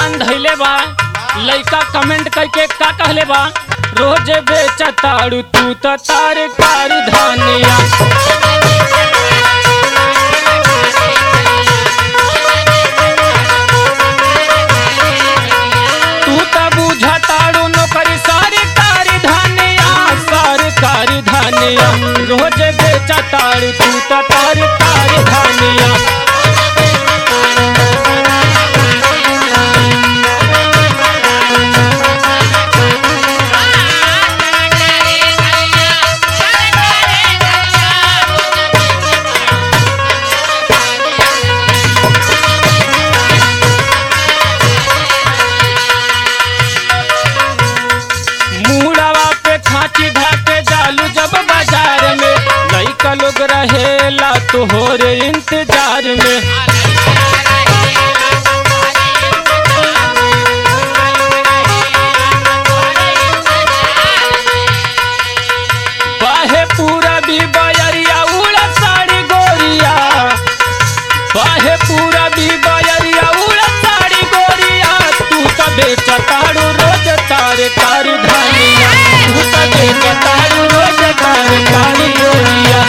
दुकान धैले बा लइका कमेंट करके का कहले बा रोज बेचताड़ू तू त तरकारी धनिया तू त बुझताड़ू नौकरी सरकारी धनिया सरकारी धनिया रोज बेचताड़ू तू त तरकारी धनिया मुड़वा पे खाची धाके डालू जब बाजार में लइका लोग रहेला तोहरे इंतजार में बाहे पूरा भी बयरिया उड़ा साड़ी गोरिया बाहे पूरा भी बयरिया उड़ा साड़ी गोरिया तू त बेचताड़ू रोज तारे तारी धानिया तू त बेचताड़ू रोज तारे तारी गोरिया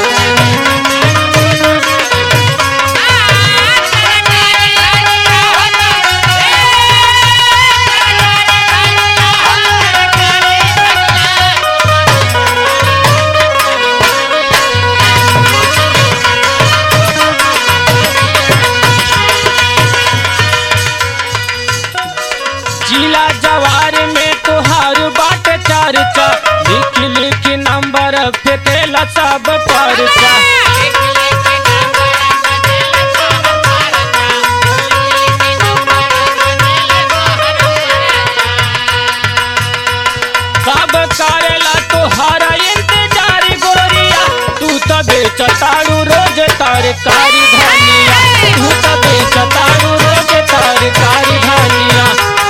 जिला जवार में तुहार बाट चर्चा लिख लिख नंबर फेंकेला सब परचा सब करेला तुहारा इंतजार गोरिया तू त बेचताड़ू रोज तरकारी धनिया तू त बेचताड़ू रोज तरकारी धनिया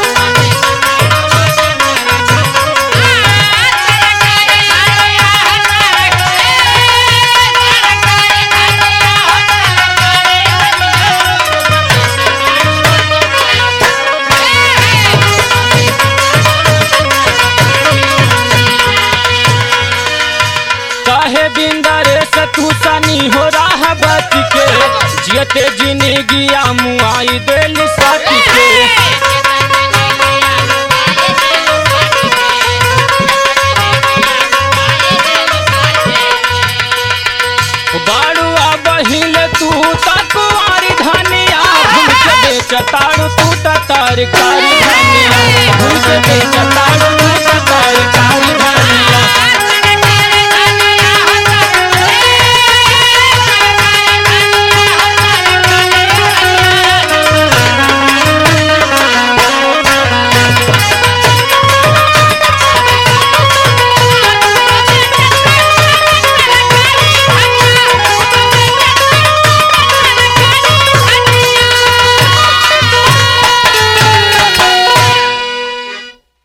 काहे बिंदरे से तू सनी हो रहा बच के जियते जिंदगिया मुआई दिल सच के बाड़ुआ बहिल तू तकुआरी धनिया भूल के बेचताड़ू तू त तरकारी धनिया भूल के बेचताड़ू